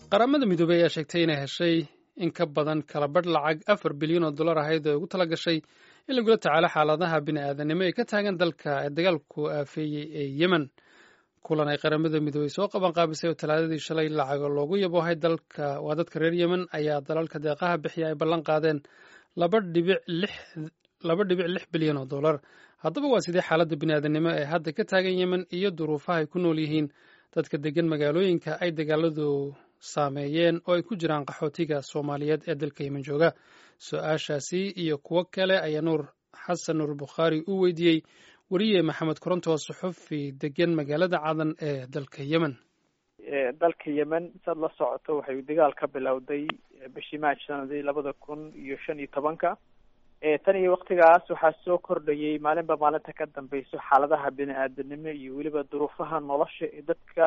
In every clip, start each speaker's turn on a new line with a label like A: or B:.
A: qaramada midoobey ayaa sheegtay inay heshay in ka badan kala badh lacag afar bilyan oo dollar ahayd oo ugu tala gashay in lagula tacaalo xaaladaha bini'aadanimo ee ka taagan dalka ee dagaalku aafeeyey ee yemen kulan ay qaramada midoobey soo qaban qaabisay oo talaadadii shalay lacago loogu yaboohay dalka waa dadka reer yemen ayaa dalalka deeqaha bixiya ay ballan qaadeen laba dhibic lix laba dhibic lix bilyan oo dollar haddaba waa sidee xaaladda bini'aadanimo ee hadda ka taagan yemen iyo duruufaha ay ku nool yihiin dadka degan magaalooyinka ay dagaaladu saameeyeen oo ay ku jiraan qaxootiga soomaaliyeed ee dalka yemen jooga su-aashaasi iyo kuwo kale ayaa nuur xasan nuur bukhaari u weydiiyey weriye maxamed koronto suxufi degan magaalada cadan ee dalka yemen
B: dalka yemen saad la socoto waxay dagaal ka bilowday bishii maaj sanadii labada kun iyo shan iyo tobanka tan iyo waktigaas waxaa soo kordhayay maalinba maalinta ka dambeyso xaaladaha bini-aadanimo iyo weliba duruufaha nolosha ee dadka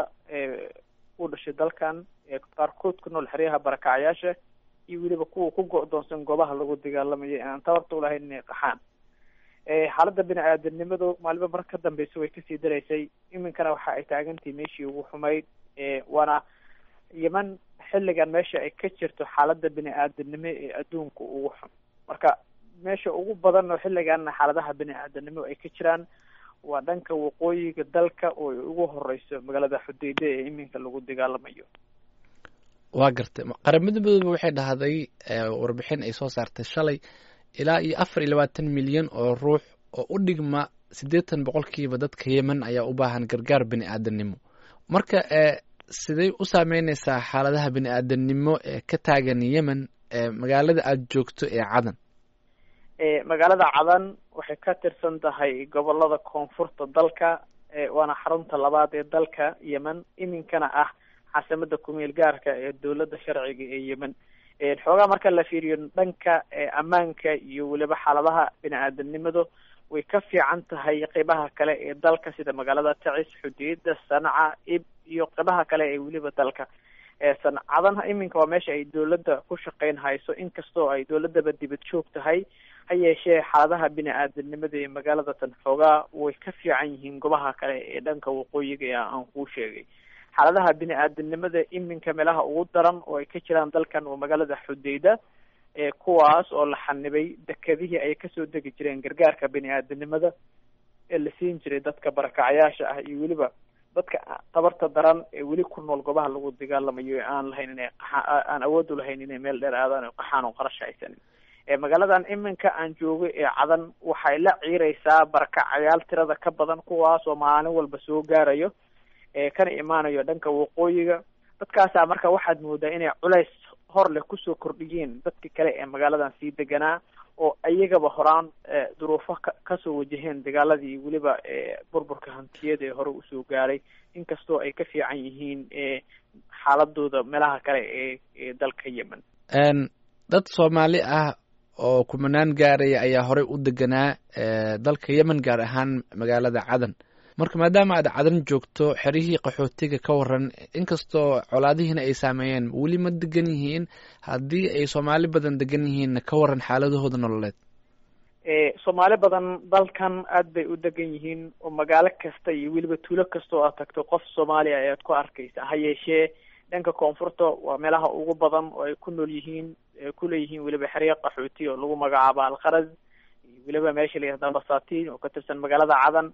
B: u dhashay dalkan ee qaarkood ku nool xeryaha barakacyaasha iyo weliba kuwa ku go-doonsan goobaha lagu dagaalamayo aan tabarta ulahayn inay qaxaan xaaladda bini-aadanimadu maalinba mar ka dambeysa way kasii daraysay iminkana waxa ay taagantahay meeshii ugu xumayd waana yeman xilligan meesha ay ka jirto xaaladda bini-aadanimo ee adduunka ugu xun marka meesha ugu badan oo xilligan xaaladaha bini-aadanimo ay ka jiraan waa dhanka waqooyiga dalka oo ay ugu horeyso magaalada xudeyde ee iminka lagu dagaalamayo
C: waa gartay qaramada midoobe waxay dhahday warbixin ay soo saartay shalay ilaa iyo afar iyo labaatan milyan oo ruux oo u dhigma siddeetan boqolkiiba dadka yemen ayaa u baahan gargaar bini-aadanimo marka siday u saameyneysaa xaaladaha bini-aadanimo ee ka taagan yemen magaalada aada joogto ee cadan
B: magaalada cadan waxay ka tirsan tahay gobolada koonfurta dalka waana xarunta labaad ee dalka yemen iminkana ah caasimada kumeel gaarka ee dowladda sharciga ee yemen xoogaa marka la fiiriyo dhanka ammaanka iyo weliba xaaladaha bini-aadanimadu way ka fiican tahay qeybaha kale ee dalka sida magaalada tacis xudeeda sanca ib iyo qeybaha kale ee weliba dalka sancadan iminka waa meesha ay dowladda ku shaqeyn hayso inkastoo ay dowladaba dibad joog tahay ha yeeshee xaaladaha bini-aadanimada ee magaalada tan xoogaa way ka fiican yihiin goobaha kale ee dhanka waqooyiga ee aan kuu sheegay xaaladaha bini-aadanimada iminka meelaha ugu daran oo ay ka jiraan dalkan waa magaalada xudeyda kuwaas oo la xanibay dekedihii ay kasoo degi jireen gargaarka bini-aadanimada ee la siin jiray dadka barakacyaasha ah iyo weliba dadka tabarta daran ee weli ku nool goobaha lagu dagaalamayo ee aan lahayn inay qaxaa aan awood u lahayn inay meel dheer aadaan o qaxaan oo qarash haysanin magaaladan iminka aan joogo ee cadan waxay la ciireysaa barakacyaal tirada ka badan kuwaas oo maalin walba soo gaarayo kana imaanayo dhanka waqooyiga dadkaasaa marka waxaad moodaa inay culays hor leh kusoo kordhiyeen dadki kale ee magaaladan sii deganaa oo ayagaba horaan duruufo ka kasoo wajaheen dagaaladii weliba burburka hantiyada ee hore usoo gaaray inkastoo ay ka fiican yihiin xaaladooda meelaha kale ee ee dalka yemen
C: dad soomaali ah oo kumanaan gaaraya ayaa horey u deganaa dalka yemen gaar ahaan magaalada cadan marka maadaama aad cadan joogto xerihii qaxootiga ka waran inkastoo colaadihiina ay saameeyeen weli ma degan yihiin haddii ay soomaali badan degan yihiinna ka waran xaaladahooda nololeed
B: soomaali badan dalkan aad bay u degan yihiin oo magaalo kasta iyo weliba tuulo kasta oo aad tagto qof soomaaliya ayaad ku arkaysa ha yeeshee dhanka koonfurta waa meelaha ugu badan oo ay ku nool yihiin kuleeyihiin weliba xeryo qaxooti oo lagu magacaabo alkharaz iyo weliba meesha la yihahda basatiin oo ka tirsan magaalada cadan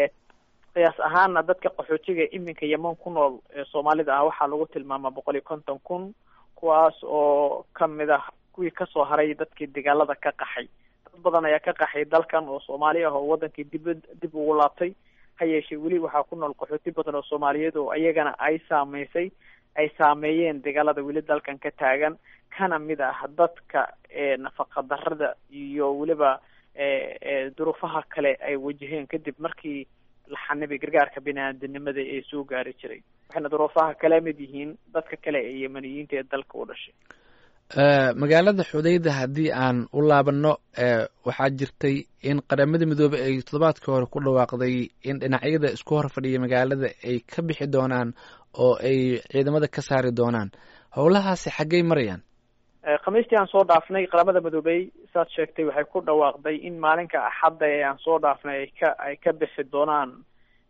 B: qiyaas ahaana dadka qaxootiga iminka yeman ku nool ee soomaalida ah waxaa lagu tilmaamaa boqol iyo konton kun kuwaas oo kamid ah kuwii kasoo haray dadkii dagaalada ka qaxay dad badan ayaa ka qaxay dalkan oo soomaali ah oo wadankii dib dib ugu laabtay ha yeeshee weli waxaa ku nool qaxooti badan oo soomaaliyeed oo iyagana ay saameysay ay saameeyeen dagaalada weli dalkan ka taagan kana mid ah dadka nafaqa darada iyo weliba duruufaha kale ay wajaheen kadib markii la xanibay gargaarka bini-aadanimada ee soo gaari jiray waxayna duruufaha kala mid yihiin dadka kale ee yemaniyiinta ee dalka u dhashay
C: magaalada xudeyda haddii aan u laabanno waxaa jirtay in qaramada midoobey ay toddobaadkii hore ku dhawaaqday in dhinacyada isku hor fadhiya magaalada ay ka bixi doonaan oo ay ciidamada ka saari doonaan howlahaasi xaggey marayaan
B: khamiistii aan soo dhaafnay qaramada midoobey saad sheegtay waxay ku dhawaaqday in maalinka axadda ee aan soo dhaafnay ay ka ay ka bixi doonaan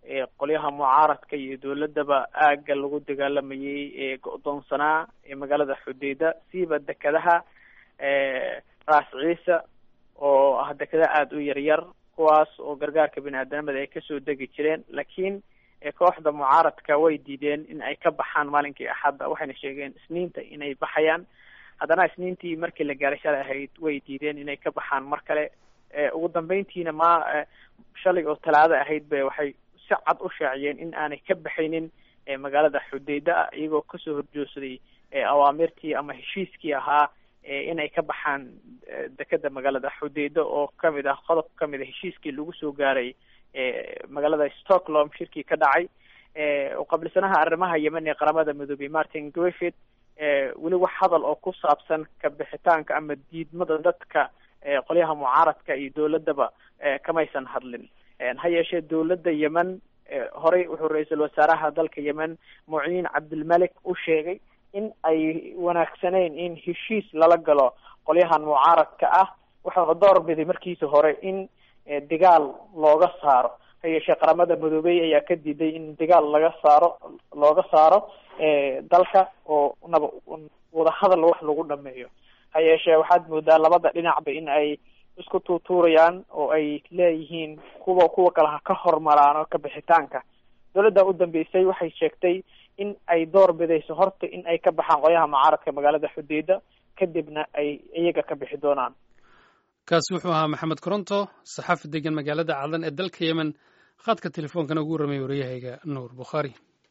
B: qolyaha mucaaradka iyo dowladaba aagga lagu dagaalamayay ee go-doonsanaa ee magaalada xudeyda siiba dekedaha raas ciise oo ah dekeda aada u yaryar kuwaas oo gargaarka bini aadanimada ay kasoo degi jireen laakiin kooxda mucaaradka way diideen in ay ka baxaan maalinkii axadda waxayna sheegeen isniinta inay baxayaan haddana isniintii markii la gaaray shalay ahayd way diideen inay ka baxaan mar kale ugu dambeyntiina ma shalay oo talaado ahayd ba waxay si cad u shaaciyeen in aanay ka baxaynin magaalada xudeyda iyagoo kasoo horjoogsaday awaamirtii ama heshiiskii ahaa inay ka baxaan dekeda magaalada xudeyda oo kamid ah qodob kamid a heshiiskii lagu soo gaaray magaalada stockholm shirkii ka dhacay qabliisanaha arrimaha yemen ee qaramada midoobey martin griffith weli wax hadal oo ku saabsan ka bixitaanka ama diidmada dadka qolyaha mucaaradka iyo dowladaba kamaysan hadlin ha yeeshee dowladda yemen horey wuxuu ra-iisul wasaaraha dalka yemen muciin cabdilmalik u sheegay in ay wanaagsaneyn in heshiis lala galo qolyahan mucaaradka ah waxauna door biday markiisa hore in dagaal looga saaro ha yeeshee qaramada midoobey ayaa ka diiday in dagaal laga saaro looga saaro dalka oo naba wadahadal wax lagu dhameeyo ha yeeshee waxaad moodaa labada dhinacba in ay isku tuutuurayaan oo ay leeyihiin kuwa kuwa kale ha ka hormaraan oo ka bixitaanka dowladda u dambeysay waxay sheegtay in ay door bidayso horta in ay ka baxaan qolyaha mucaaradka magaalada xudeyda kadibna ay iyaga ka bixi doonaan
A: kaasi wuxuu ahaa maxamed koronto saxaafi degan magaalada cadan ee dalka yemen khadka telefoonkana ugu warramay waryahayga nuur bukhaari